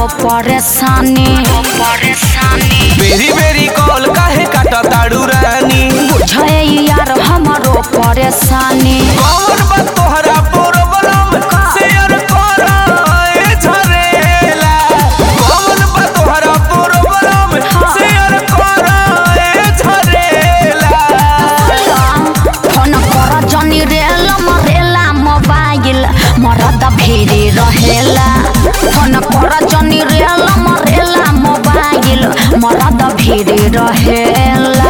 परेशानी परेशानी बेरी बेरी कॉल काहे काटा ताड़ू रानी बुझे यार हमारो परेशानी कौन बा तोहरा प्रॉब्लम शेयर कर ए झरेला कौन बा तोहरा प्रॉब्लम शेयर कर ए झरेला फोन कर जनी रेल मरेला मोबाइल मरद भिरी रहेला फोन कर जनी रेल मरेला मोबाइल मरद भिरी रहेला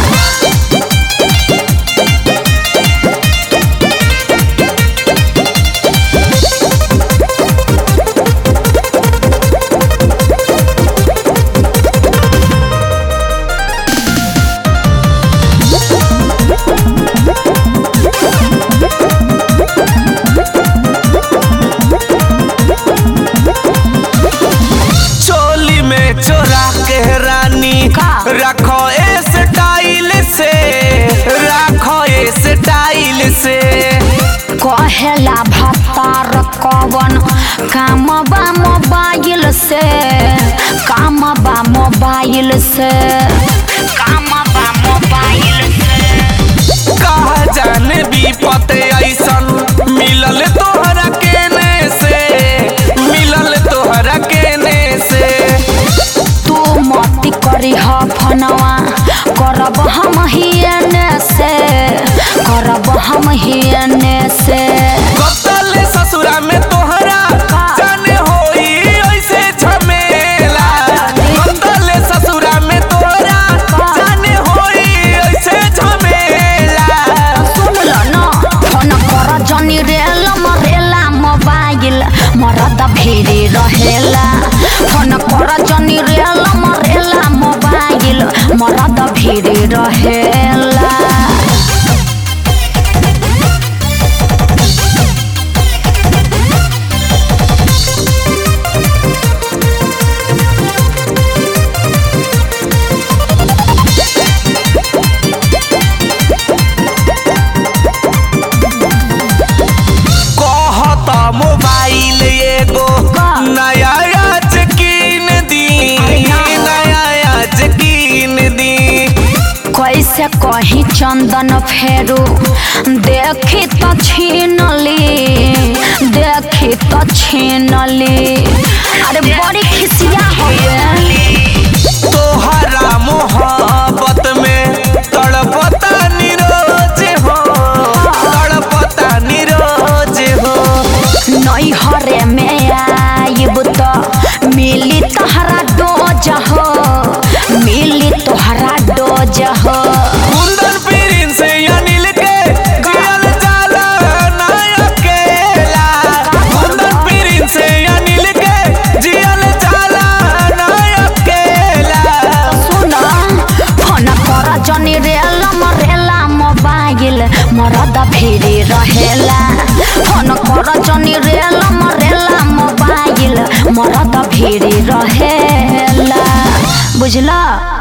चोली में चोरा के रानी का? रखो ए स्टाइल से रखो ए स्टाइल से कहेला भतार कवन काम बा मोबाइल से काम बा मोबाइल से काम बा मोबाइल से कहा जाने विपत ऐसन मिलल तोहरा केने से मिलल तोहरा केने से तू मती करी ह फनवा करब हम हियने से करब हम हियने से कतल ससुरा में तोहरा जाने होई ऐसे झमेला कतल ससुरा में तोहरा जाने होई ऐसे झमेला सुन ल न फोन कर जनी रेल मरेला मोबाइल मरद भिरी रहेला फोन कर जनी रेल मरेला मोबाइल मरद भिरी रहेला कहत मोबाइल एगो का? नया आज कीन दी अरे ना। नया आज कीन दी कैसे कही चंदन फेरू देखी तो छीनली देखी तो छीनली अरे बड़ी खिसिया हुए तोहरा मोहब्बत में तड़पता निरोज हो तड़पता निरोज हो नैहरे में आइब तो मिली तोहरा डोज हो मिली तोहरा डोज हो कुंदन पीरिन से अनिल के जियल जाला ना अकेला कुंदन पीरिन से अनिल के जियल जाला ना अकेला सुन फोन कर जनी रेल मरेला मोबाइल मरद भिरी रहेला फोन कर जनी रेल मरेला मोबाइल मरद भिरी रहेला बुझला